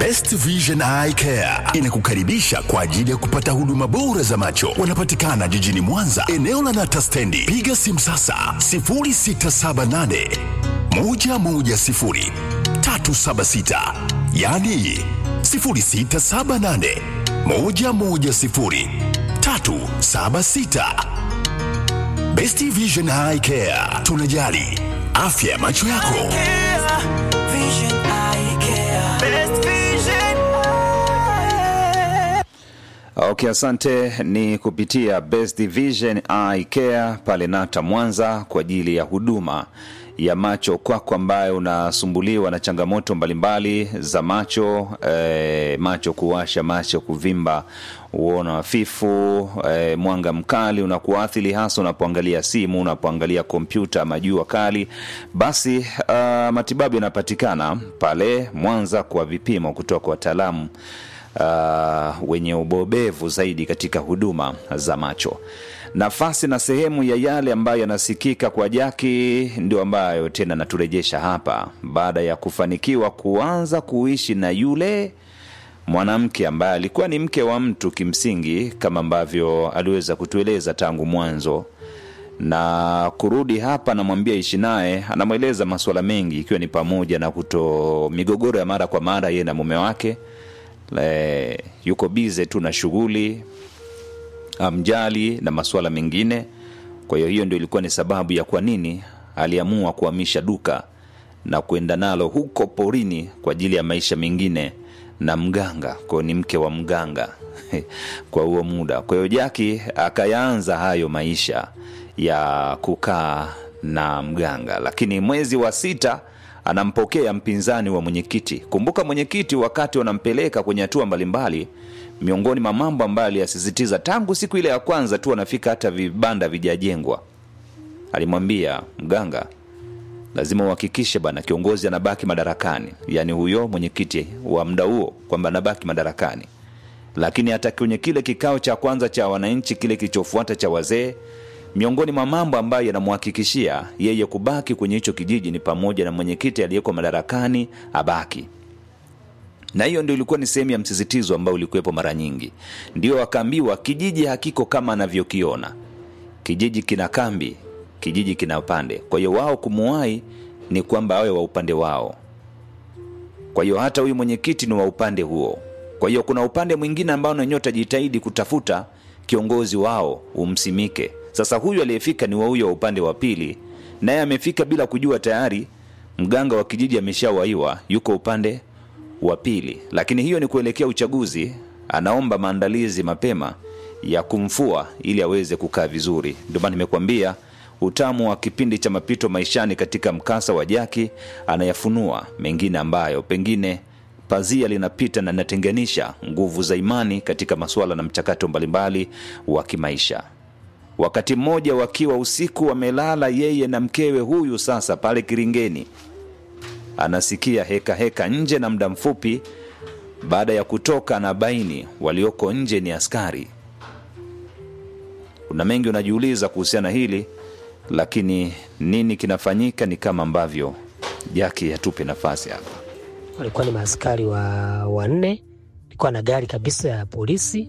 Best Vision Eye Care inakukaribisha kwa ajili ya kupata huduma bora za macho. Wanapatikana jijini Mwanza, eneo la Nata Stendi. Piga simu sasa 0678 110 376, yaani 0678 110 376. Best Vision Eye Care, tunajali afya ya macho yako. Okay, asante. Ni kupitia Best Vision Eye Care pale Nata Mwanza kwa ajili ya huduma ya macho kwako ambaye unasumbuliwa na changamoto mbalimbali za macho eh, macho kuwasha, macho kuvimba, uono hafifu, eh, mwanga mkali unakuathiri hasa unapoangalia simu, unapoangalia kompyuta ama jua kali, basi uh, matibabu yanapatikana pale Mwanza kwa vipimo kutoka kwa wataalamu uh, wenye ubobevu zaidi katika huduma za macho. Nafasi na sehemu ya yale ambayo yanasikika kwa Jaki ndio ambayo tena naturejesha hapa baada ya kufanikiwa kuanza kuishi na yule mwanamke ambaye alikuwa ni mke wa mtu kimsingi, kama ambavyo aliweza kutueleza tangu mwanzo na kurudi hapa, namwambia ishi naye, anamweleza masuala mengi, ikiwa ni pamoja na kuto migogoro ya mara kwa mara yeye na mume wake Le, yuko bize tu na shughuli amjali na masuala mengine. Kwa hiyo hiyo ndio ilikuwa ni sababu ya kwa nini aliamua kuhamisha duka na kwenda nalo huko porini kwa ajili ya maisha mengine na mganga. Kwa hiyo ni mke wa mganga kwa huo muda. Kwa hiyo Jaki akayaanza hayo maisha ya kukaa na mganga, lakini mwezi wa sita anampokea mpinzani wa mwenyekiti. Kumbuka mwenyekiti, wakati wanampeleka kwenye hatua mbalimbali, miongoni mwa mambo ambayo aliyasisitiza tangu siku ile ya kwanza tu anafika, hata vibanda vijajengwa, alimwambia mganga, lazima uhakikishe bana kiongozi anabaki madarakani, yaani huyo mwenyekiti wa muda huo, kwamba anabaki madarakani. Lakini hata kwenye kile kikao cha kwanza cha wananchi, kile kilichofuata cha wazee miongoni mwa mambo ambayo yanamhakikishia yeye kubaki kwenye hicho kijiji ni pamoja na mwenyekiti aliyeko madarakani abaki, na hiyo ndio ilikuwa ni sehemu ya msisitizo ambao ulikuwepo mara nyingi. Ndio akaambiwa kijiji hakiko kama anavyokiona, kijiji kina kambi, kijiji kina upande. Kwa hiyo wao kumuwai ni kwamba awe wa upande wao. Kwa hiyo hata huyu mwenyekiti ni wa upande huo. Kwa hiyo kuna upande mwingine ambao nanyewe utajitahidi kutafuta kiongozi wao umsimike. Sasa huyu aliyefika ni wa huyo wa upande wa pili, naye amefika bila kujua tayari mganga wa kijiji ameshawaiwa, yuko upande wa pili. Lakini hiyo ni kuelekea uchaguzi, anaomba maandalizi mapema ya kumfua ili aweze kukaa vizuri. Ndio maana nimekuambia utamu wa kipindi cha mapito maishani katika mkasa wa Jaki, anayafunua mengine ambayo pengine pazia linapita na linatenganisha nguvu za imani katika masuala na mchakato mbalimbali wa kimaisha. Wakati mmoja wakiwa usiku wamelala yeye na mkewe huyu sasa pale Kiringeni, anasikia heka heka nje, na muda mfupi baada ya kutoka na baini walioko nje ni askari. Kuna mengi unajiuliza kuhusiana hili, lakini nini kinafanyika ni kama ambavyo Jaki atupe nafasi hapa. walikuwa ni maaskari wa wanne, ilikuwa na gari kabisa ya polisi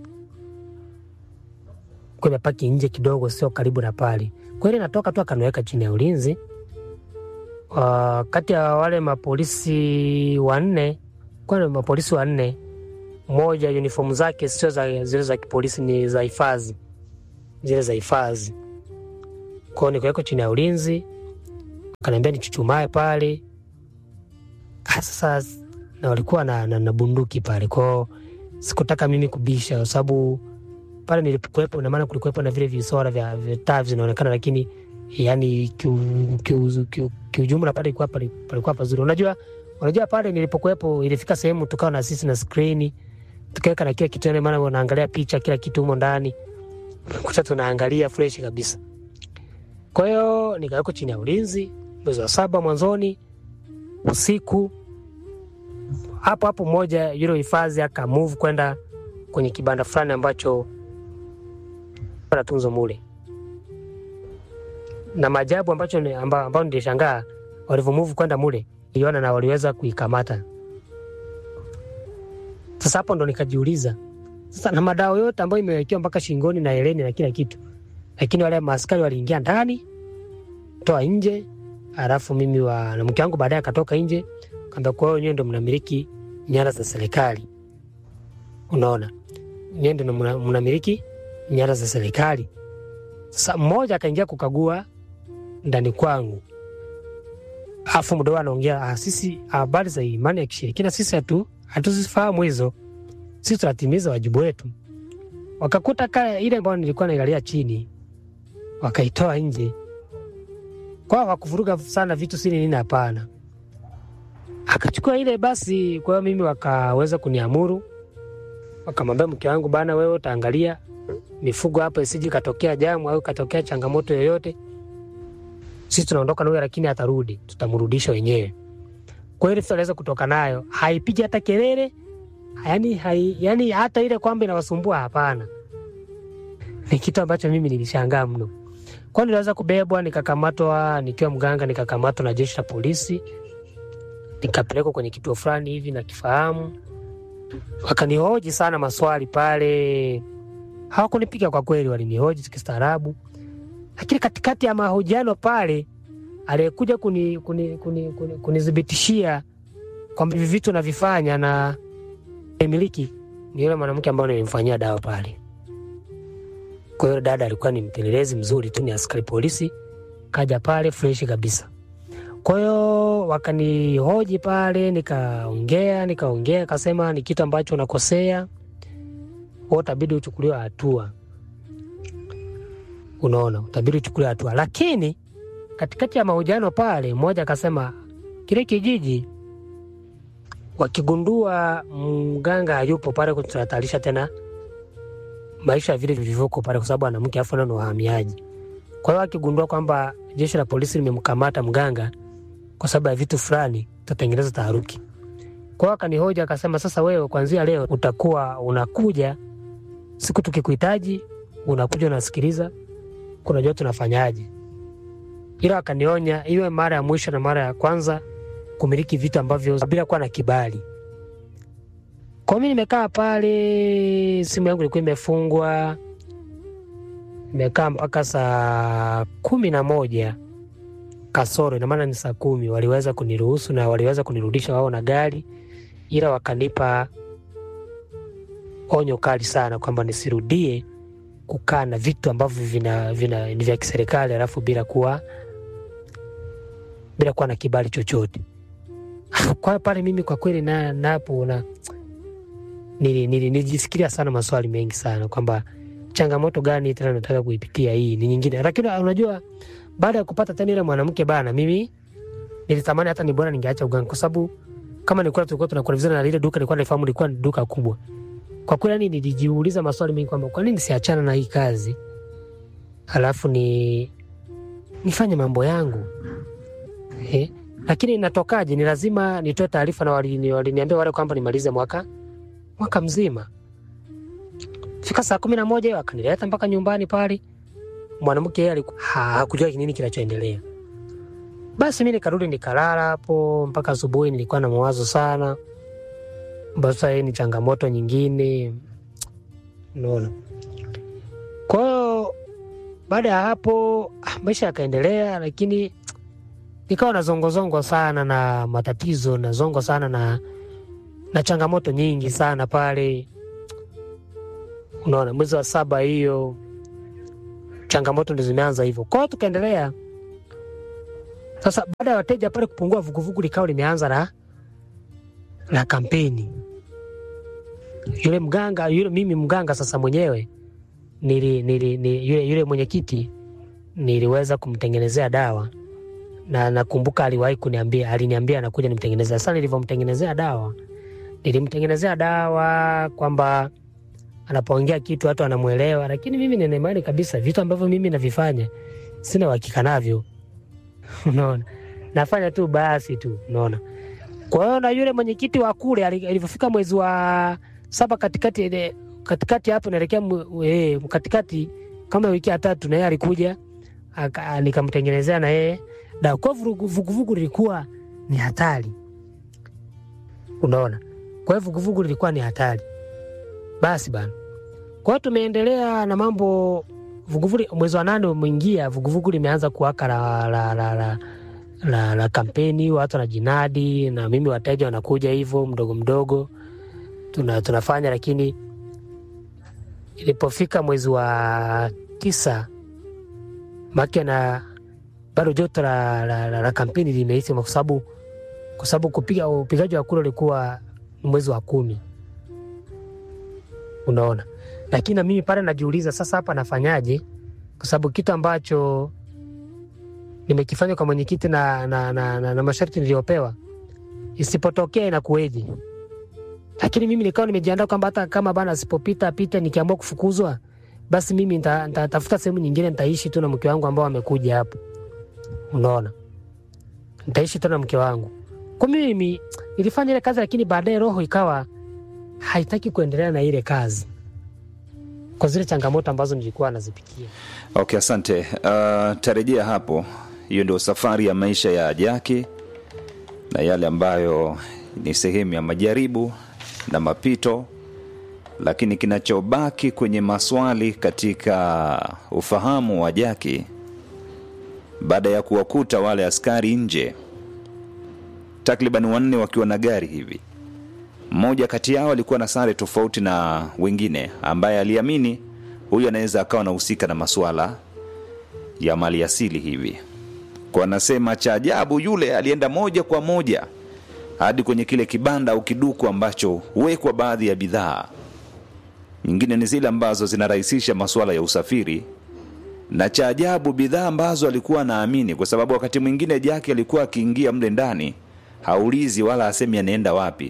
kwa imepaki nje kidogo, sio karibu na pale. Kwa hiyo natoka tu akaniweka chini ya ulinzi. Uh, kati ya wale mapolisi wanne, kwa ni mapolisi wanne, mmoja uniform zake sio za zile za kipolisi, ni za hifadhi, zile za hifadhi. Kwa hiyo nikawekwa chini ya ulinzi, akaniambia nichuchumae pale Ah, sasa na walikuwa na, na, na bunduki pale kwao, sikutaka mimi kubisha kwa sababu pale nilipokuwepo, ina maana kulikuwepo na vile visora vya vya taa vinaonekana, lakini yani kiujumla kiu, kiu, kiu pale ilikuwa pale- palikuwa pazuri. Unajua, unajua pale nilipokuwepo ilifika sehemu tukawa na sisi na skrini tukaweka na kila kitu, yani maana unaangalia picha kila kitu humo ndani, kuta tunaangalia fresh kabisa. Kwa hiyo nikawekwa chini ya ulinzi mwezi wa saba mwanzoni usiku hapo hapo, mmoja yule hifadhi aka move kwenda kwenye kibanda fulani ambacho natunzo mule, na maajabu ambacho ni- amba- ambao nilishangaa walivyo move kwenda mule, niliona na waliweza kuikamata Sasa hapo ndo nikajiuliza sasa, na madawa yote ambayo imewekewa mpaka shingoni na heleni na kila kitu, lakini wale maaskari waliingia ndani, toa nje, alafu mimi wa na mke wangu baadaye akatoka nje, kaambia kwa hiyo wenyewe ndo mnamiliki nyara za serikali. Unaona, nyewe ndo mna- mnamiliki nyara za serikali. Sasa mmoja akaingia kukagua ndani kwangu, afu mdogo anaongea ah, sisi habari za imani ya kishirikina sisi hatu hatuzifahamu hizo, sisi tunatimiza wajibu wetu. Wakakuta kaya ile ambayo nilikuwa nailalia chini, wakaitoa nje kwao, wakuvuruga sana vitu sini nini, hapana. Akachukua ile basi, kwa hiyo mimi wakaweza kuniamuru, wakamwambia mke wangu, bana, wewe utaangalia mifugo hapa isije katokea jamu au katokea changamoto yoyote, sisi tunaondoka na huyo, lakini atarudi, tutamrudisha wenyewe. Kwa hiyo aliweza kutoka nayo, haipigi hata kelele yani, hai, yani hata ile kwamba inawasumbua hapana. Ni kitu ambacho mimi nilishangaa mno. Kwa hiyo niliweza kubebwa nikakamatwa, nikiwa mganga, nikakamatwa na jeshi la polisi, nikapelekwa kwenye kituo fulani hivi nakifahamu, wakanihoji sana maswali pale. Hawakunipiga kwa kweli, walinihoji kistaarabu, lakini katikati ya mahojiano pale aliyekuja kunithibitishia kuni, kuni, kuni, kunithibitishia kwamba hivi vitu navifanya na miliki ni yule mwanamke ambaye nilimfanyia dawa pale. Kwa hiyo dada alikuwa ni mpelelezi mzuri tu, ni askari polisi, kaja pale freshi kabisa. Kwa hiyo wakanihoji pale, nikaongea nikaongea, akasema ni kitu ambacho unakosea, wewe utabidi uchukuliwe hatua. Unaona, utabidi uchukuliwe hatua. Lakini katikati ya mahojiano pale, mmoja akasema kile kijiji wakigundua mganga hayupo pale, tunahatarisha tena maisha ya vile vilivyoko pale, kwa sababu ana mke afu ni wahamiaji. Kwa hiyo akigundua kwamba jeshi la polisi limemkamata mganga kwa sababu ya vitu fulani, tutatengeneza taharuki. Kwa hiyo akanihoja akasema, sasa wewe kuanzia leo utakuwa unakuja siku tukikuhitaji, unakuja unasikiliza, kunajua tunafanyaje. Ila akanionya iwe mara ya mwisho na mara ya kwanza kumiliki vitu ambavyo bila kuwa na kibali. Kwa hiyo mimi nimekaa pale, simu yangu ilikuwa imefungwa, nimekaa mpaka saa kumi na moja kasoro, ina maana ni saa kumi. Waliweza kuniruhusu na waliweza kunirudisha wao na gari, ila wakanipa onyo kali sana kwamba nisirudie kukaa na vitu ambavyo vina, vina, ni vya kiserikali alafu bila kuwa bila kuwa na kibali chochote. Kwa hiyo pale mimi kwa kweli na napo na nili- nili- nilijifikiria sana maswali mengi sana kwamba changamoto gani tena nataka kuipitia hii ni nyingine, lakini unajua, baada ya kupata tena ile mwanamke bana, mimi nilitamani hata ni bora ningeacha uganga, kwa sababu kama nilikuwa tulikuwa tunakuwa vizuri na lile duka nilikuwa naifahamu lilikuwa ni duka kubwa. Kwa kweli, yani nilijiuliza maswali mengi kwamba kwa nini siachana na hii kazi halafu ni nifanye mambo yangu eh? Lakini natokaje? Ni lazima nitoe taarifa, na walini- waliniambia wale kwamba nimalize mwaka mwaka mzima. Fika saa kumi na moja hiyo akanileta mpaka nyumbani pale. Mwanamke yeye aliku- ha- hakujua nini kinachoendelea. Basi mi nikarudi nikalala hapo mpaka asubuhi. Nilikuwa na mawazo sana, basa hii ni changamoto nyingine, unaona. Kwa hiyo baada ya hapo ah, maisha yakaendelea, lakini nikawa na zongozongo sana na matatizo na zongo sana na na changamoto nyingi sana pale, unaona. Mwezi wa saba hiyo changamoto ndo zimeanza hivyo. Kwa hiyo tukaendelea sasa. Baada ya wateja pale kupungua, vuguvugu likawa limeanza na na kampeni. Yule mganga yule, mimi mganga sasa mwenyewe nili, nili, nili, yule, yule mwenyekiti niliweza kumtengenezea dawa na nakumbuka aliwahi kuniambia, aliniambia anakuja nimtengenezea. Sasa nilivyomtengenezea dawa, nilimtengenezea dawa kwamba anapoongea kitu watu anamwelewa, lakini mimi nina imani kabisa vitu ambavyo mimi navifanya sina uhakika navyo, unaona, nafanya tu basi tu, unaona. Kwa hiyo na yule mwenyekiti wa kule ali- alivyofika mwezi wa saba katikati ile katikati hapo naelekea mu- eh, katikati kama wiki ya tatu, na yeye alikuja aka- nikamtengenezea na yeye dawa. Kwa hiyo vurugu- vuguvugu lilikuwa ni hatari, unaona. Kwa hiyo vuguvugu lilikuwa ni hatari. Basi bana, kwa hiyo tumeendelea na mambo vuguvugu. Mwezi wa nane umeingia, vuguvugu limeanza kuwaka la, la, la, la, la, la kampeni, watu wanajinadi na mimi, wateja wanakuja hivyo mdogo mdogo, tuna, tunafanya lakini ilipofika mwezi wa tisa make na bado joto la, la, la, la kampeni limeisha kwa sababu kwa sababu kupiga upigaji wa kura ulikuwa mwezi wa kumi, unaona. Lakini na mimi pale najiuliza sasa, hapa nafanyaje? Kwa sababu kitu ambacho nimekifanya kwa mwenyekiti na, na, na, na, na masharti niliyopewa isipotokea inakuweje? Lakini mimi nikawa nimejiandaa kwamba hata kama bana asipopita pita, nikiamua kufukuzwa, basi mimi nitatafuta sehemu nyingine, nitaishi tu na mke wangu ambao amekuja hapo, unaona, nitaishi tu na mke wangu. Kwa mimi nilifanya ile kazi, lakini baadaye roho ikawa haitaki kuendelea na ile kazi kwa zile changamoto ambazo nilikuwa nazipitia. Okay, asante. Uh, tarejea hapo. Hiyo ndio safari ya maisha ya Jaki na yale ambayo ni sehemu ya majaribu na mapito, lakini kinachobaki kwenye maswali katika ufahamu wa Jaki baada ya kuwakuta wale askari nje takriban wanne wakiwa na gari hivi. Mmoja kati yao alikuwa na sare tofauti na wengine, ambaye aliamini huyu anaweza akawa anahusika na masuala ya mali asili hivi. Kwa anasema cha ajabu, yule alienda moja kwa moja hadi kwenye kile kibanda au kiduku ambacho huwekwa baadhi ya bidhaa nyingine, ni zile ambazo zinarahisisha masuala ya usafiri na cha ajabu bidhaa ambazo alikuwa anaamini, kwa sababu wakati mwingine Jaki alikuwa akiingia mle ndani haulizi wala asemi anaenda wapi,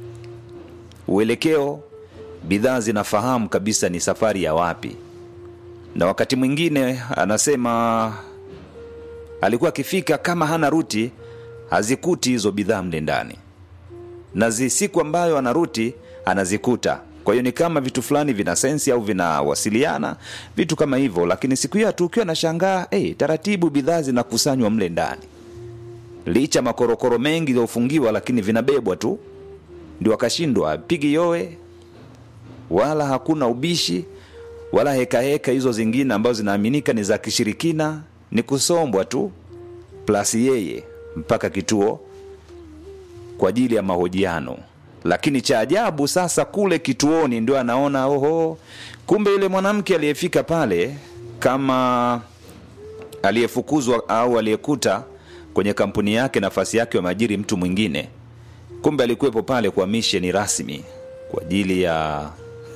uelekeo bidhaa zinafahamu kabisa ni safari ya wapi, na wakati mwingine anasema alikuwa akifika kama hana ruti hazikuti hizo bidhaa mle ndani, na zi siku ambayo ana ruti anazikuta. Kwa hiyo ni kama vitu fulani vina sensi au vinawasiliana vitu kama hivyo, lakini siku hiyo tu ukiwa nashangaa hey, taratibu bidhaa zinakusanywa mle ndani, licha makorokoro mengi yaliyofungiwa, lakini vinabebwa tu, ndio akashindwa pigi yowe, wala hakuna ubishi wala hekaheka heka hizo zingine ambazo zinaaminika ni za kishirikina, ni kusombwa tu plus yeye mpaka kituo kwa ajili ya mahojiano lakini cha ajabu sasa, kule kituoni ndio anaona oho, kumbe yule mwanamke aliyefika pale kama aliyefukuzwa au aliyekuta kwenye kampuni yake nafasi yake wameajiri mtu mwingine, kumbe alikuwepo pale kwa misheni rasmi kwa ajili ya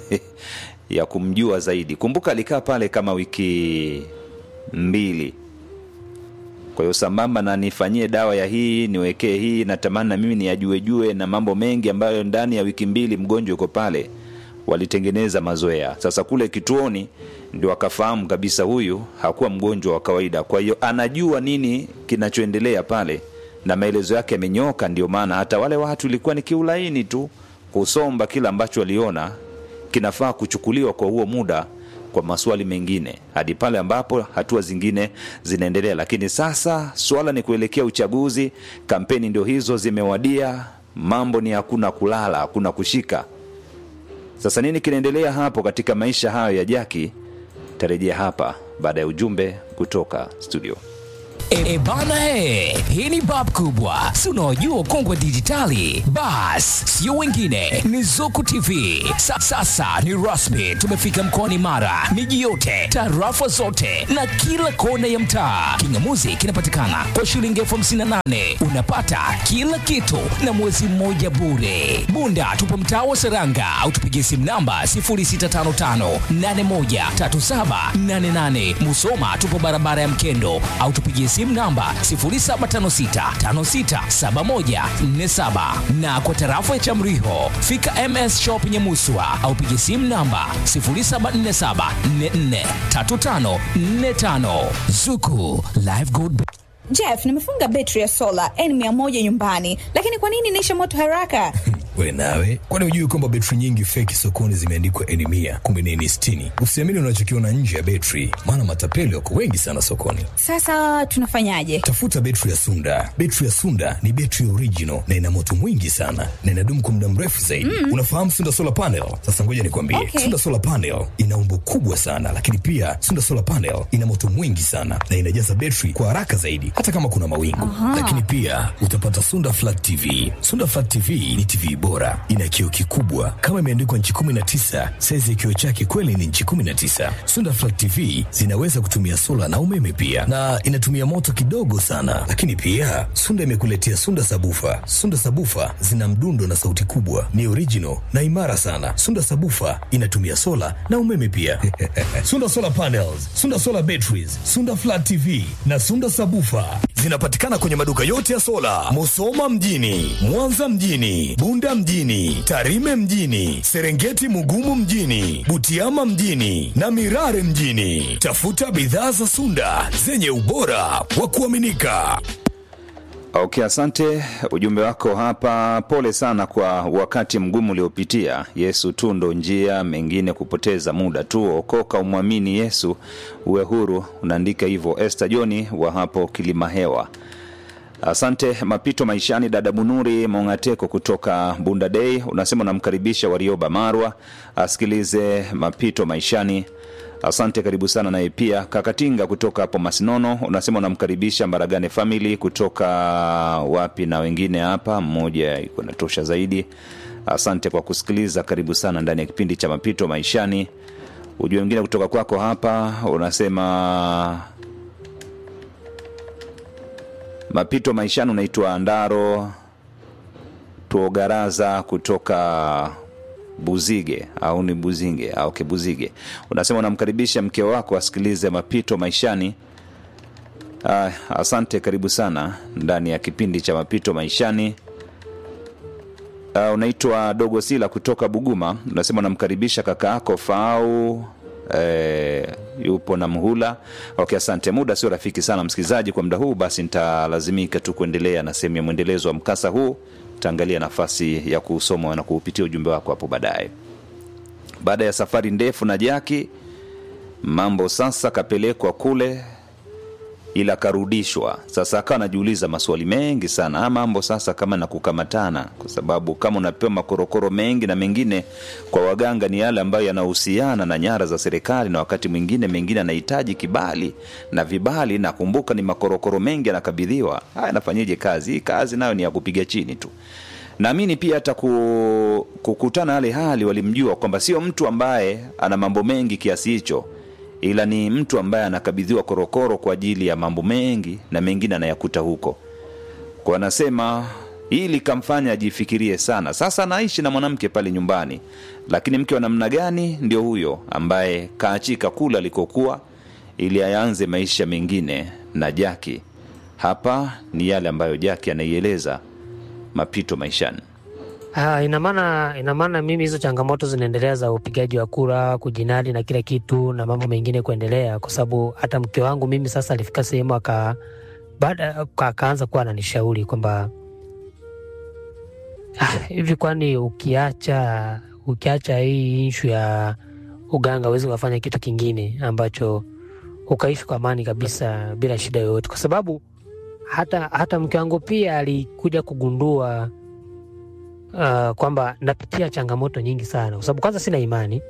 ya kumjua zaidi. Kumbuka alikaa pale kama wiki mbili kwa hiyo sambamba na nifanyie dawa ya hii niwekee hii, natamani na mimi niyajuejue na mambo mengi ambayo ndani ya wiki mbili mgonjwa yuko pale, walitengeneza mazoea. Sasa kule kituoni ndio akafahamu kabisa huyu hakuwa mgonjwa wa kawaida, kwa hiyo anajua nini kinachoendelea pale na maelezo yake yamenyoka. Ndio maana hata wale watu ilikuwa ni kiulaini tu kusomba kila ambacho waliona kinafaa kuchukuliwa kwa huo muda kwa maswali mengine hadi pale ambapo hatua zingine zinaendelea. Lakini sasa swala ni kuelekea uchaguzi, kampeni ndio hizo zimewadia, mambo ni hakuna kulala, hakuna kushika. Sasa nini kinaendelea hapo katika maisha hayo ya Jaki? Tarejea hapa baada ya ujumbe kutoka studio. E bana he, hii ni bab kubwa, si unaojua ukongwe wa dijitali? Bas, sio wengine, ni Zuku TV. Sa, sasa ni rasmi, tumefika mkoani Mara, miji yote, tarafa zote na kila kona ya mtaa. Kingamuzi kinapatikana kwa shilingi elfu hamsini na nane unapata kila kitu na mwezi mmoja bure. Bunda tupo mtaa wa Seranga au tupigie simu namba 0655813788. Musoma tupo barabara ya Mkendo au tupigie simu namba 0756567147 na kwa tarafa ya Chamriho fika MS Shop Nyamuswa au pigie simu namba 0747443545 Zuku Live Good Jeff, nimefunga betri ya sola N100 nyumbani, lakini kwa nini inaisha moto haraka? We nawe, kwani hujui kwamba betri nyingi feki sokoni zimeandikwa eni mia kumbe ni eni sitini? Usiamini unachokiona nje ya betri, maana matapeli wako wengi sana sokoni. Sasa tunafanyaje? Tafuta betri ya Sunda. Betri ya Sunda ni betri original na ina moto mwingi sana na inadumu kwa muda mrefu zaidi. Unafahamu Sunda solar panel? Sasa ngoja nikwambie, Okay. Sunda solar panel ina umbo kubwa sana, lakini pia Sunda solar panel ina moto mwingi sana na inajaza betri kwa haraka zaidi, hata kama kuna mawingu. Lakini pia utapata Sunda flat TV. Sunda flat TV ni TV bora, ina kioo kikubwa kama imeandikwa nchi 19. Saizi ya kioo chake kweli ni nchi 19. Sunda flat TV zinaweza kutumia sola na umeme pia, na inatumia moto kidogo sana. Lakini pia Sunda imekuletea Sunda sabufa. Sunda sabufa zina mdundo na sauti kubwa, ni original na imara sana. Sunda sabufa inatumia sola na umeme pia. Sunda solar panels, Sunda solar batteries, Sunda flat TV na Sunda sabufa zinapatikana kwenye maduka yote ya sola, Musoma mjini, Mwanza mjini, Bunda mjini, Tarime mjini, Serengeti Mugumu mjini, Butiama mjini na Mirare mjini. Tafuta bidhaa za Sunda zenye ubora wa kuaminika. Okay, asante. Ujumbe wako hapa. Pole sana kwa wakati mgumu uliopitia. Yesu tu ndo njia, mengine kupoteza muda tu. Okoka, umwamini Yesu, uwe huru. Unaandika hivyo Esther Joni wa hapo Kilima Hewa. Asante. Mapito maishani, dada Bunuri Mongateko kutoka Bunda Day unasema unamkaribisha Warioba Marwa asikilize mapito maishani. Asante, karibu sana. Naye pia Kakatinga kutoka hapo Masinono unasema unamkaribisha Mbaragane family kutoka wapi na wengine hapa, mmoja iko natosha zaidi. Asante kwa kusikiliza, karibu sana ndani ya kipindi cha mapito maishani. Ujumbe mwingine kutoka kwako hapa unasema mapito maishani, unaitwa Ndaro Tuogaraza kutoka Buzige au ni Buzinge au okay, Buzige. Unasema unamkaribisha mke wako asikilize mapito maishani. Ah, asante, karibu sana ndani ya kipindi cha mapito maishani. Uh, unaitwa Dogo Sila kutoka Buguma, unasema unamkaribisha kaka yako Fau eh, yupo na Mhula. Okay, asante. Muda sio rafiki sana msikilizaji kwa muda huu, basi nitalazimika tu kuendelea na sehemu ya mwendelezo wa mkasa huu. Taangalia nafasi ya kusoma na kuupitia ujumbe wako hapo baadaye. Baada ya safari ndefu na Jaki, mambo sasa kapelekwa kule ila karudishwa. Sasa akawa anajiuliza maswali mengi sana, haya mambo sasa kama na kukamatana, kwa sababu kama unapewa makorokoro mengi na mengine kwa waganga ni yale ambayo yanahusiana na nyara za serikali, na wakati mwingine mengine anahitaji kibali na vibali, na kumbuka ni makorokoro mengi anakabidhiwa. Haya, anafanyeje kazi hii? Kazi nayo ni ya kupiga chini tu. Naamini pia hata ku, kukutana hali hali walimjua kwamba sio mtu ambaye ana mambo mengi kiasi hicho ila ni mtu ambaye anakabidhiwa korokoro kwa ajili ya mambo mengi na mengine anayakuta huko kwa anasema hii likamfanya ajifikirie sana sasa anaishi na mwanamke pale nyumbani lakini mke wa namna gani ndio huyo ambaye kaachika kula alikokuwa ili ayaanze maisha mengine na jaki hapa ni yale ambayo jaki anaieleza mapito maishani Ah, ina maana ina maana mimi hizo changamoto zinaendelea za upigaji wa kura, kujinadi na kila kitu na mambo mengine kuendelea, kwa sababu hata mke wangu mimi sasa alifika sehemu aka baada akaanza kuwa ananishauri kwamba ah, hivi kwani ukiacha ukiacha hii ishu ya uganga uwezi ukafanya kitu kingine ambacho ukaishi kwa amani kabisa bila shida yoyote, kwa sababu hata hata mke wangu pia alikuja kugundua uh, kwamba napitia changamoto nyingi sana, kwa sababu kwanza sina imani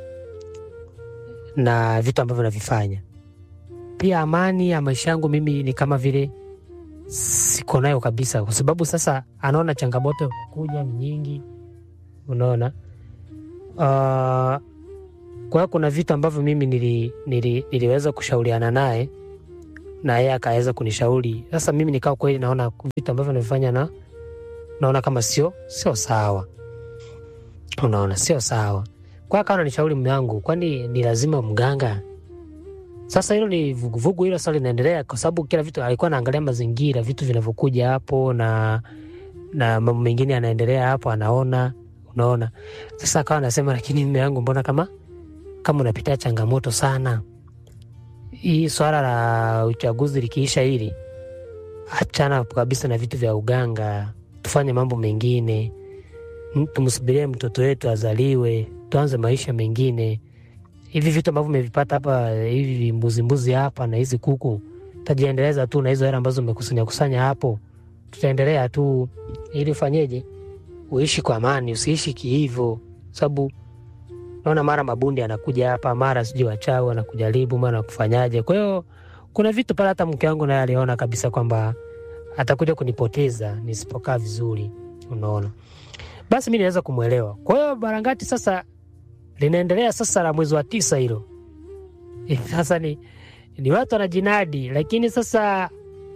na vitu ambavyo navifanya. Pia amani ya maisha yangu mimi ni kama vile siko nayo kabisa, kwa sababu sasa anaona changamoto kuja ni nyingi, unaona uh, kwa hiyo kuna vitu ambavyo mimi nili, nili, niliweza kushauriana naye na yeye akaweza kunishauri. Sasa mimi nikawa kweli naona vitu ambavyo navifanya na naona kama sio sio sawa, unaona sio sawa. Kwa hiyo akawa ananishauri mume wangu, kwani ni lazima mganga? Sasa hilo ni vuguvugu, hilo sasa linaendelea, kwa sababu kila vitu alikuwa anaangalia mazingira, vitu vinavyokuja hapo na na mambo mengine yanaendelea hapo, anaona unaona. Sasa akawa anasema, lakini mume wangu, mbona kama kama unapitia changamoto sana, hii swala la uchaguzi likiisha hili, achana kabisa na vitu vya uganga, tufanye mambo mengine m- tumsubirie mtoto wetu azaliwe, tuanze maisha mengine. Hivi vitu ambavyo umevipata hapa, hivi mbuzi mbuzi hapa na hizi kuku, tajiendeleza tu na hizo hela ambazo umekusanya kusanya hapo, tutaendelea tu ili ufanyeje, uishi kwa amani, usiishi kihivo, sababu naona mara mabundi anakuja hapa, mara sijui wachawi wanakujaribu, mara kufanyaje. Kwa hiyo kuna vitu pale, hata mke wangu naye aliona kabisa kwamba atakuja kunipoteza nisipokaa vizuri, unaona. Basi mi niweza kumwelewa. Kwa hiyo Barangati sasa linaendelea sasa la mwezi wa tisa hilo sasa ni, ni watu wanajinadi, lakini sasa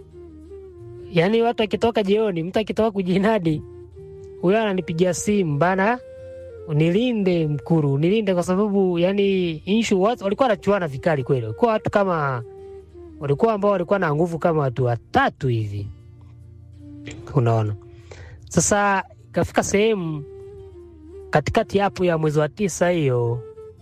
yani watu akitoka jioni, mtu akitoka kujinadi, huyo ananipigia simu bana, nilinde Mkuru, nilinde kwa sababu yani inshu watu walikuwa wanachuana vikali kweli, walikuwa watu kama walikuwa ambao walikuwa na nguvu kama watu watatu hivi, unaona. Sasa ikafika sehemu katikati hapo ya mwezi wa tisa hiyo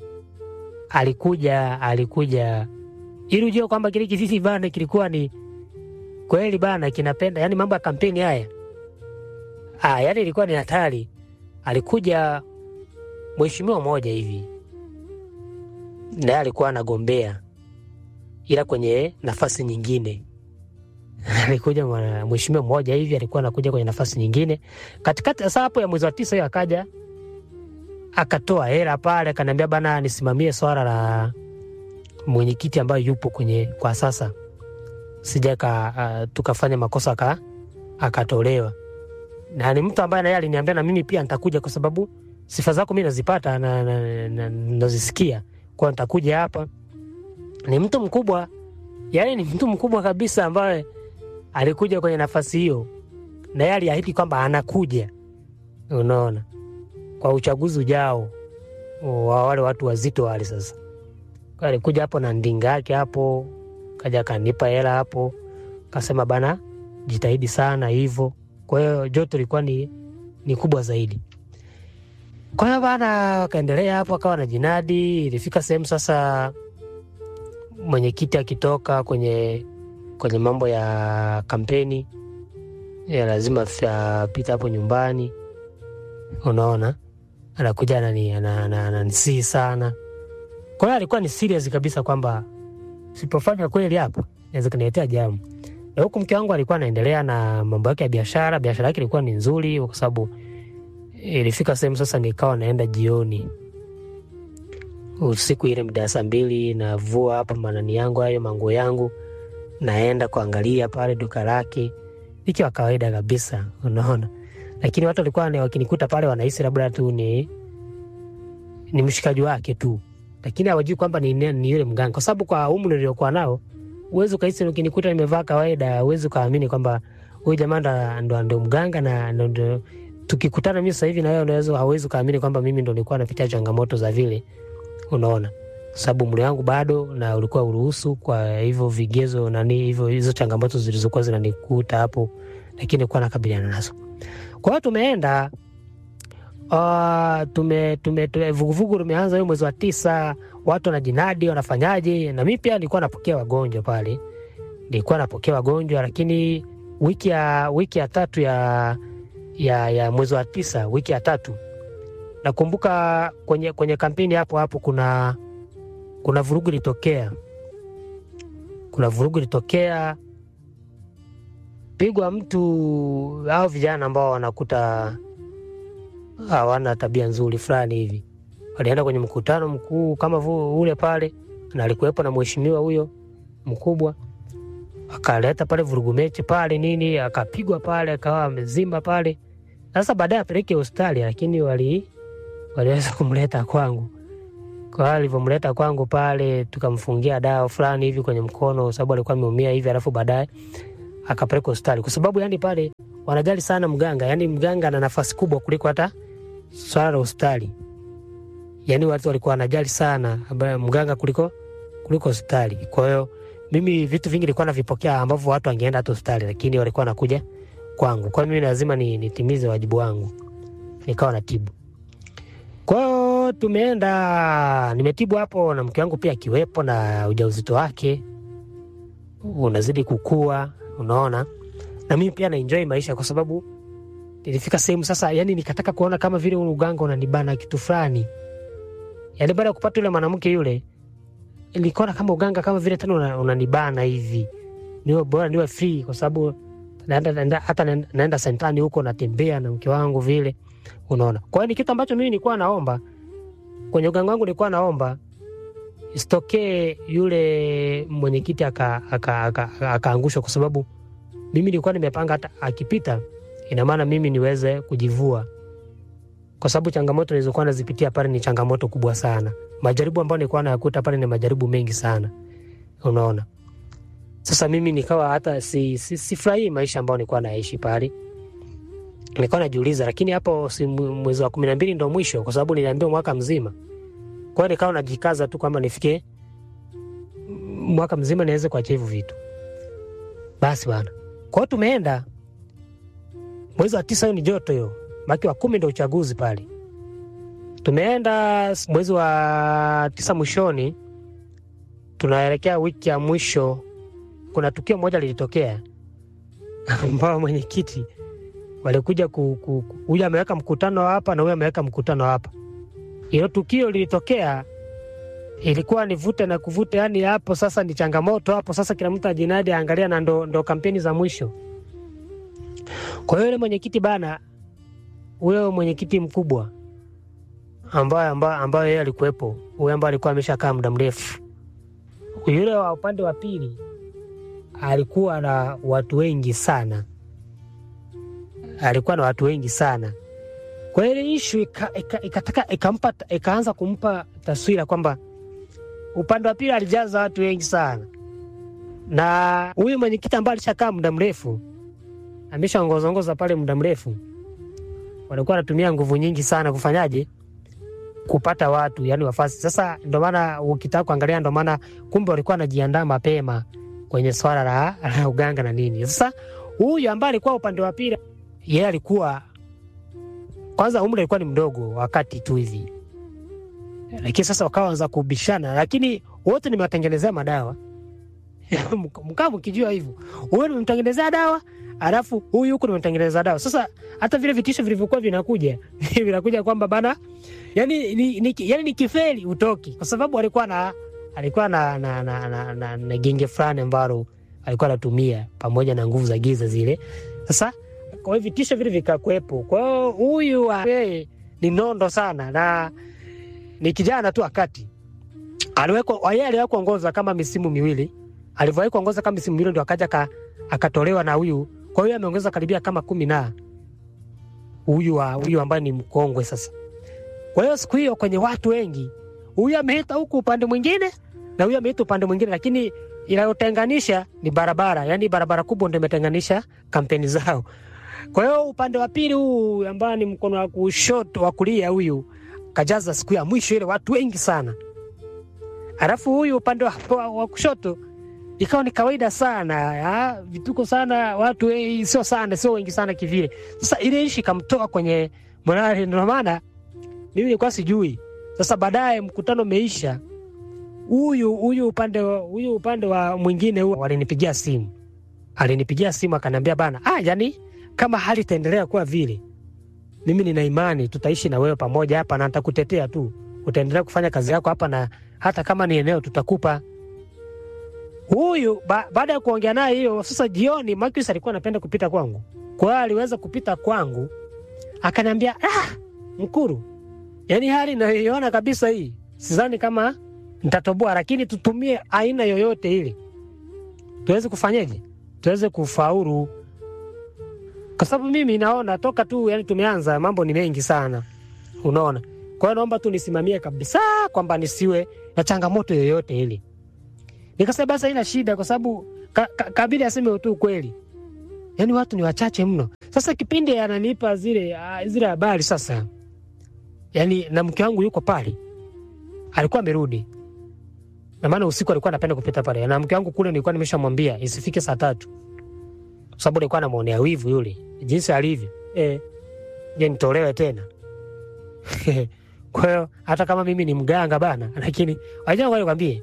alikuja alikuja ili ujue kwamba kile kisisi bana kilikuwa ni kweli bana kinapenda yani mambo ya kampeni haya ah, yani ilikuwa ni hatari. Alikuja mheshimiwa mmoja hivi naye alikuwa anagombea ila kwenye nafasi nyingine alikuja mwana- mheshimiwa mmoja hivi alikuwa anakuja kwenye nafasi nyingine katikati. Sasa hapo ya mwezi wa tisa hiyo akaja akatoa hela pale, akaniambia bana, nisimamie swala la mwenyekiti ambayo yupo kwenye kwa sasa, sija ka, uh, tukafanya makosa aka, akatolewa, na ni mtu ambaye naye aliniambia na mimi pia nitakuja, kwa sababu sifa zako mi nazipata na, na, na, nazisikia kwa nitakuja hapa. Ni mtu mkubwa, yani ni mtu mkubwa kabisa ambaye alikuja kwenye nafasi hiyo, na yeye aliahidi kwamba anakuja, unaona kwa uchaguzi ujao wa wale watu wazito wale. Sasa Kwa alikuja hapo na ndinga yake hapo, kaja kanipa hela hapo, kasema bana, jitahidi sana hivyo. Kwa hiyo joto ilikuwa ni, ni kubwa zaidi. Kwa hiyo bana, wakaendelea hapo, akawa na jinadi. Ilifika sehemu sasa, mwenyekiti akitoka kwenye kwenye mambo ya kampeni ya lazima apita hapo nyumbani, unaona anakuja anani- ana- ana- ananisii sana. Kwa hiyo alikuwa ni serious kabisa kwamba sipofanya kweli hapa naweza kuniletea jamu, na huku mke wangu alikuwa anaendelea na mambo yake ya biashara. Biashara yake ilikuwa ni nzuri, kwa sababu ilifika sehemu sasa nikawa naenda jioni usiku ile mida ya saa mbili, navua hapa manani yangu hayo manguo yangu, naenda kuangalia pale duka lake, ikiwa kawaida kabisa, unaona lakini watu walikuwa ni- wakinikuta pale wanahisi labda tu ni ni mshikaji wake tu, lakini hawajui kwamba ni, ni, ni yule mganga, kwa sababu kwa umri niliokuwa nao uwezi ukahisi, ukinikuta nimevaa kawaida, uwezi ukaamini kwamba huyu jamaa ndo- ndo ndo mganga na ndo- ndo tukikutana mimi sasa hivi na wewe unaweza hauwezi ukaamini kwamba mimi ndo nilikuwa napitia changamoto za vile, unaona, sababu umri wangu bado na ulikuwa uruhusu, kwa hivyo vigezo nani hivyo, hizo changamoto zilizokuwa zinanikuta hapo, lakini nilikuwa nakabiliana nazo. Kwa hiyo tumeenda uh, tume, tume, tume, vuguvugu limeanza hiyo mwezi wa tisa, watu wanajinadi wanafanyaje, na mi pia nilikuwa napokea wagonjwa pale, nilikuwa napokea wagonjwa, lakini wiki ya wiki ya tatu ya ya, ya mwezi wa tisa, wiki ya tatu nakumbuka kwenye, kwenye kampeni hapo hapo kuna kuna vurugu ilitokea, kuna vurugu ilitokea pigwa mtu au vijana ambao wanakuta hawana tabia nzuri fulani hivi, walienda kwenye mkutano mkuu kama vu- ule pale, na alikuwepo na mheshimiwa huyo mkubwa, akaleta pale vurugu mechi pale nini, akapigwa pale, akawa amezimba pale. Sasa baadaye apeleke hospitali, lakini wali waliweza kumleta kwangu. Kwa hiyo alivyomleta kwangu pale, tukamfungia dawa fulani hivi kwenye mkono, sababu alikuwa ameumia hivi, alafu baadaye akapeleka hospitali kwa sababu yani pale wanajali sana mganga, yani mganga ana nafasi kubwa kuliko hata swala la hospitali. Yani watu walikuwa wanajali sana ambaye mganga kuliko kuliko hospitali. Kwa hiyo mimi vitu vingi nilikuwa navipokea ambavyo watu wangeenda hata hospitali, lakini walikuwa wanakuja kwangu. Kwa hiyo mimi lazima ni, nitimize wajibu wangu, nikawa natibu. Kwa hiyo tumeenda, nimetibu hapo na mke wangu pia akiwepo na ujauzito wake unazidi kukua, unaona, na mimi pia naenjoy maisha kwa sababu nilifika sehemu sasa, yani nikataka kuona kama vile ule uganga unanibana kitu fulani. Yani baada ya kupata yule mwanamke yule, nilikuona kama uganga kama vile tena una- unanibana hivi, niwe bora niwe free, kwa sababu naenda, naenda, hata naenda, naenda sentani huko natembea na mke wangu vile, unaona. Kwa hiyo ni kitu ambacho mimi nilikuwa naomba kwenye uganga wangu, nilikuwa naomba isitokee yule mwenyekiti akaangushwa aka, aka, aka, akaangushwa kwa sababu mimi nilikuwa nimepanga hata akipita, ina maana mimi niweze kujivua, kwa sababu changamoto nilizokuwa nazipitia pale ni changamoto kubwa sana. Majaribu ambayo nilikuwa nayakuta pale ni majaribu mengi sana, unaona. Sasa mimi nikawa hata si, si, sifurahii maisha ambayo nilikuwa naishi pale. Nilikuwa najiuliza, lakini hapo si mwe- mwezi wa kumi na mbili ndo mwisho, kwa sababu niliambiwa mwaka mzima. Kwa hiyo nikawa najikaza tu kwamba nifike mwaka mzima niweze kuachia hivyo vitu. Basi bana, kwa hiyo tumeenda mwezi wa tisa, hiyo ni joto hiyo, maki wa kumi ndo uchaguzi pale. Tumeenda s- mwezi wa tisa mwishoni, tunaelekea wiki ya mwisho. Kuna tukio moja lilitokea ambao mwenyekiti walikuja ku, ku, ku, huyu ameweka mkutano hapa na huyu ameweka mkutano hapa. Hilo tukio lilitokea, ilikuwa ni vute na kuvute, yani hapo sasa ni changamoto hapo sasa, kila mtu ajinadi aangalia, na ndo, ndo kampeni za mwisho. Kwa hiyo yule mwenyekiti bana, huyo mwenyekiti mkubwa ambaye ambaye ambaye yeye alikuwepo, huyo ambaye alikuwa ameshakaa muda mrefu, yule wa upande wa pili alikuwa na watu wengi sana, alikuwa na watu wengi sana. Kwa hiyo ile ishu ikataka ika, ikataka- ikampa ikaanza kumpa taswira kwamba upande wa pili alijaza watu wengi sana, na huyu mwenyekiti ambaye alishakaa muda mrefu ameshaongozongoza pale muda mrefu, walikuwa wanatumia nguvu nyingi sana kufanyaje kupata watu yani wafasi. Sasa ndo maana ukitaka kuangalia, ndo maana kumbe walikuwa wanajiandaa mapema kwenye swala la, la uganga na nini. Sasa huyu ambaye alikuwa upande wa pili, yeye alikuwa kwanza, umri alikuwa ni mdogo wakati tu hivi, lakini sasa wakaanza kubishana, lakini wote nimewatengenezea madawa mkaa mkijua hivyo, huyu nimemtengenezea dawa alafu huyu huku nimemtengeneza dawa. Sasa hata vile vitisho vilivyokuwa vinakuja vinakuja kwamba bana, yani ni, ni, yani ni kifeli utoki, kwa sababu alikuwa na alikuwa na, na, na, na, na, na genge fulani ambalo alikuwa anatumia pamoja na nguvu za giza zile. Sasa kwa hiyo vitisho vile vikakuwepo. Kwa hiyo huyu wa- yeye ni nondo sana na ni kijana tu wakati aliwekwa yeye aliwahi kuongoza kama misimu miwili, alivyowahi kuongoza kama misimu miwili ndo akaja ka, akatolewa na huyu. Kwa hiyo ameongeza karibia kama kumi na huyu wa huyu ambaye ni mkongwe sasa. Kwa hiyo siku hiyo kwenye watu wengi, huyu ameita huku upande mwingine na huyu ameita upande mwingine, lakini inayotenganisha ni barabara, yaani barabara kubwa ndio imetenganisha kampeni zao. Kwa hiyo upande wa pili huu ambaye ni mkono wa kushoto wa kulia, huyu kajaza siku ya mwisho ile watu wengi sana, alafu huyu upande wa, wa, wa kushoto ikawa ni kawaida sana ya, vituko sana watu wengi, sio sana, sio wengi sana kivile. Sasa ile ishi ikamtoa kwenye morali, ndio maana mimi nilikuwa sijui. Sasa baadaye mkutano umeisha, huyu huyu upande wa- huyu upande wa mwingine huo walinipigia simu, alinipigia simu akaniambia bana, ah, yani kama hali itaendelea kuwa vile, mimi nina imani tutaishi na wewe pamoja hapa na nitakutetea tu, utaendelea kufanya kazi yako hapa, na hata kama ni eneo tutakupa huyu ba, baada ya kuongea naye hiyo sasa jioni Marcus alikuwa anapenda kupita kwangu. Kwa hiyo aliweza kupita kwangu akaniambia, ah, Mkuru, yaani hali inayoiona kabisa hii, sidhani kama nitatoboa, lakini tutumie aina yoyote ile tuweze kufanyeje, tuweze kufaulu, kwa sababu mimi naona toka tu yani tumeanza mambo ni mengi sana, unaona. Kwa hiyo naomba tu nisimamie kabisa kwamba nisiwe na changamoto yoyote ile. Nikasema basi haina shida, kwa sababu ka, ka, kabidi aseme tu ukweli, yaani watu ni wachache mno. Sasa kipindi ananipa zile ah, zile habari sasa, yaani na mke wangu yuko pale, alikuwa amerudi, na maana usiku alikuwa anapenda kupita pale, na mke wangu kule nilikuwa nimeshamwambia isifike saa tatu, kwa sababu nilikuwa namwonea wivu yule jinsi alivyo eh, je nitolewe tena kwa hiyo hata kama mimi ni mganga bana, lakini wajua, ngoja nikwambie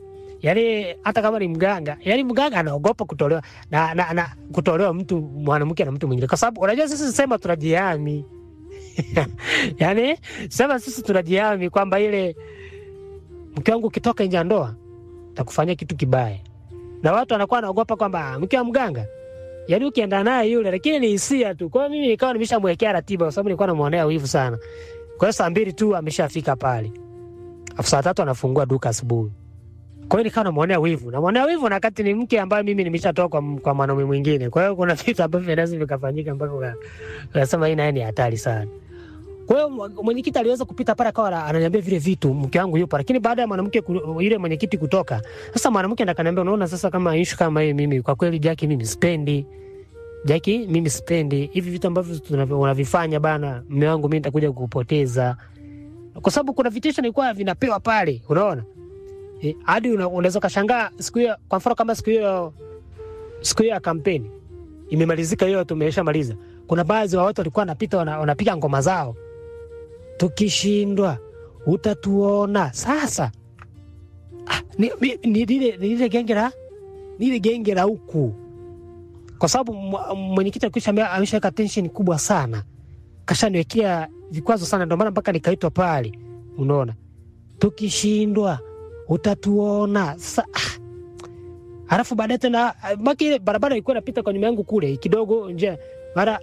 yaani hata kama ni mganga, yaani mganga anaogopa kutolewa na, na, na kutolewa mtu mwanamke na mtu mwingine, kwa sababu unajua sisi sema tunajihami yaani sema sisi tunajihami kwamba ile mke wangu ukitoka nje ya ndoa takufanyia kitu kibaya, na watu wanakuwa wanaogopa kwamba "Ah, mke wa mganga yaani ukienda naye yule, lakini ni hisia tu. Kwa hiyo mimi nikawa nimeshamwekea ratiba, kwa sababu nilikuwa namwonea wivu sana. Kwa hiyo saa mbili tu ameshafika pale, afu saa tatu anafungua duka asubuhi. Kwa hiyo nikawa namwonea wivu, namwonea wivu na wakati ni mke ambaye mimi nimeshatoka kwa, kwa mwanaume mwingine. Kwa hiyo kuna vitu ambavyo vinaweza vikafanyika mpaka uka- ukasema hii naye ni hatari sana. Kwa hiyo mwa- mwenyekiti aliweza kupita pale akawa ana- ananiambia vile vitu, mke wangu yupo, lakini baada ya mwanamke ku- yule mwenyekiti kutoka, sasa mwanamke ndo akaniambia, unaona sasa kama ishu kama hii, mimi kwa kweli Jaki, mimi sipendi Jaki, mimi sipendi hivi vitu ambavyo tunavyo- unavifanya bana, mme wangu mimi nitakuja kukupoteza, kwa sababu kuna vitisho nilikuwa vinapewa pale, unaona Eh, hadi una- unaweza ukashangaa siku hiyo, kwa mfano kama siku hiyo siku hiyo ya kampeni imemalizika, hiyo tumeshamaliza, kuna baadhi wa watu walikuwa wanapita wana- wanapiga ngoma zao, tukishindwa utatuona. Sasa ah, ni, ni, ni, lile ni lile genge la ni lile genge la huku, kwa sababu mwa- mwenyekiti akisha ameshaweka tension kubwa sana, kashaniwekea vikwazo sana, ndio maana mpaka nikaitwa pale, unaona tukishindwa utatuona sasa. Ah, halafu baadaye tena ah, maki ile barabara ilikuwa inapita kwa nyuma yangu kule kidogo nje, mara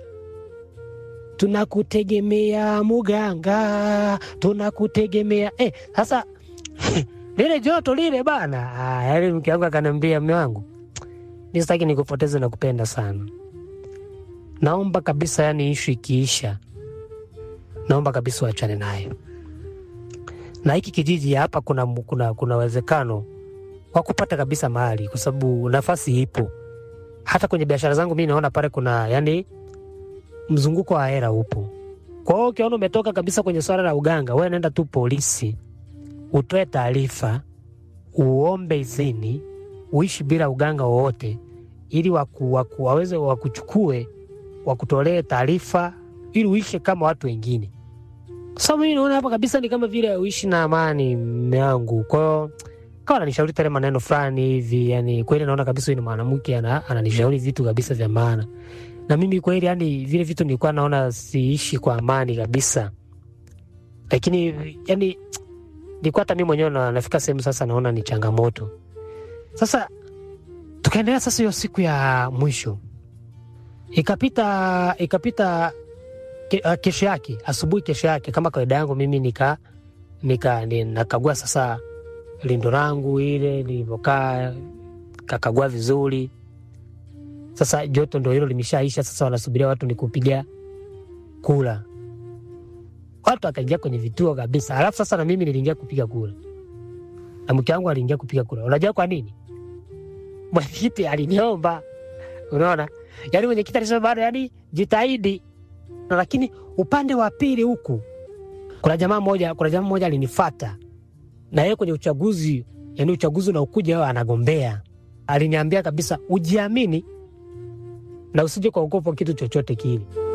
tunakutegemea muganga, tunakutegemea eh. Sasa lile joto lile bana, ah, yaani mke wangu akaniambia, mme wangu, mi sitaki nikupoteze na kupenda sana, naomba kabisa, yani ishu ikiisha, naomba kabisa uachane nayo na hiki kijiji hapa kuna kuna kuna uwezekano wa kupata kabisa mahali, kwa sababu nafasi ipo. Hata kwenye biashara zangu mi naona pale kuna yani mzunguko wa hela upo. Kwa hiyo ukiona umetoka kabisa kwenye swala la uganga, wewe nenda tu polisi, utoe taarifa, uombe idhini, uishi bila uganga wowote, ili waku, waku, waweze wakuchukue wakutolee taarifa, ili uishi kama watu wengine sasa mimi naona hapa kabisa ni kama vile uishi na amani mme wangu. Kwa hiyo kawa ananishauri tele maneno fulani hivi, yani kweli naona kabisa huyu ni mwanamke ana, ananishauri vitu kabisa vya maana, na mimi kweli, yani vile vitu nilikuwa naona siishi kwa amani kabisa, lakini yani nilikuwa hata mimi mwenyewe na, nafika sehemu sasa naona ni changamoto. Sasa tukaendelea sasa, hiyo siku ya mwisho ikapita ikapita ke, uh, kesho yake asubuhi, kesho yake kama kawaida yangu mimi nika nika ni- nakagua sasa lindo langu ile lilivyokaa, kakagua vizuri. Sasa joto ndo hilo limeshaisha, sasa wanasubiria watu ni kupiga kula. Watu wakaingia kwenye vituo kabisa, alafu sasa na mimi niliingia kupiga kula na mke wangu aliingia kupiga kula. Unajua kwa nini? Mwenyekiti aliniomba, unaona, yaani mwenyekiti alisema bado, yani jitahidi na lakini upande wa pili huku kuna jamaa mmoja, kuna jamaa mmoja alinifata na yeye kwenye uchaguzi, yani uchaguzi unaokuja yeye anagombea. Aliniambia kabisa ujiamini na usije kuogopa kitu chochote kile.